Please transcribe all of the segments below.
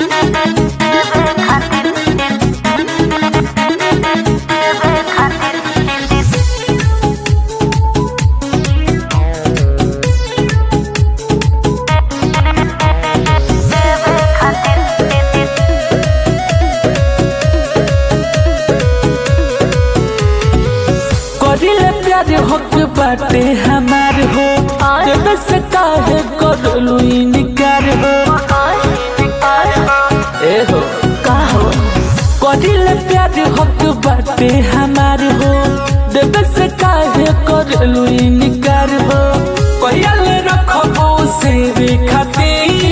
करिले प्यार हक बाटे हमार हो जब से काहे करलू इनकार हो ए हो का हो करिले प्यार हक बाटे हमार हो जब से काहे करलू इनकार हो कहियल रखबो से रे खातिर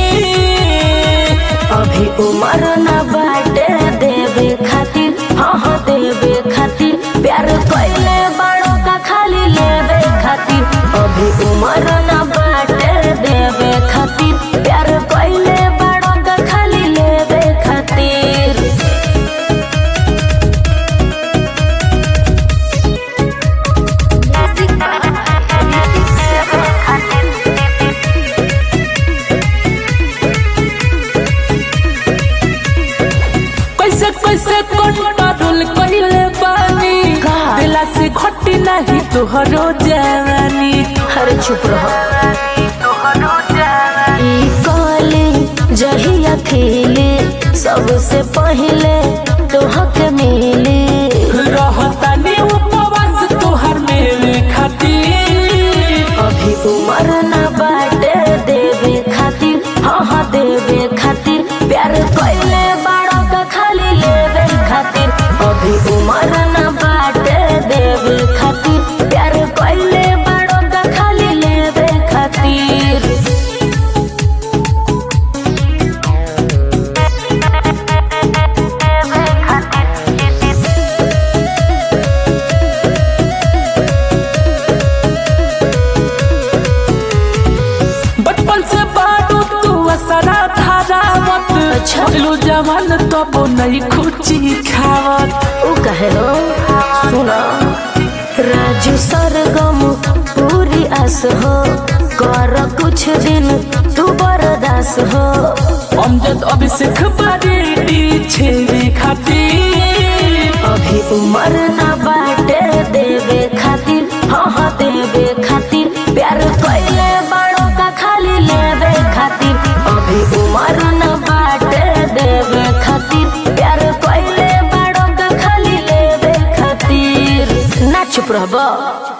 अभी उम्र न बाटे देवे खातिर हाँ हाँ देवे खातिर प्यार कैले बड़ों का खाली लेवे खातिर अभी उम्र न बाटे देवे खातिर प्यार कैले बड़ों का खाली लेवे खातिर कैसे कैसे कंट्रोल कइले बानी का? दिला से घटी नहीं तोहरो जवानी हर चुप रहो ई कली जहिया खिली सबसे पहले तोहके मिली रहतानी उपवास तोहर मेरे खातिर अभी उम्र न बाटे देवे खातिर हाँ हाँ देवे खातिर प्यार कैले बड़ों का खाली लेवे खातिर अभी उम्र न बाटे देवे खातिर प्यार कैले बड़ों का खाली लेवे खातिर बचपन से बाडू तू असरा धारावत अच्छा। लो जवान तब नहीं खुची खावत उ कहे हो सुना राजू सरगम पूरी आस हो कर कुछ दिन तू बर्दास हो अमजद अभिषेक बारी छेवे खातिर अभी उम्र न बाटे देवे खातिर हाँ हाँ देवे खातिर प्यार कैले बड़ों का खाली लेवे खातिर अभी उम्र न बाटे देवे खातिर प्यार कैले बड़ों का खाली लेवे खातिर ना चुप रहबो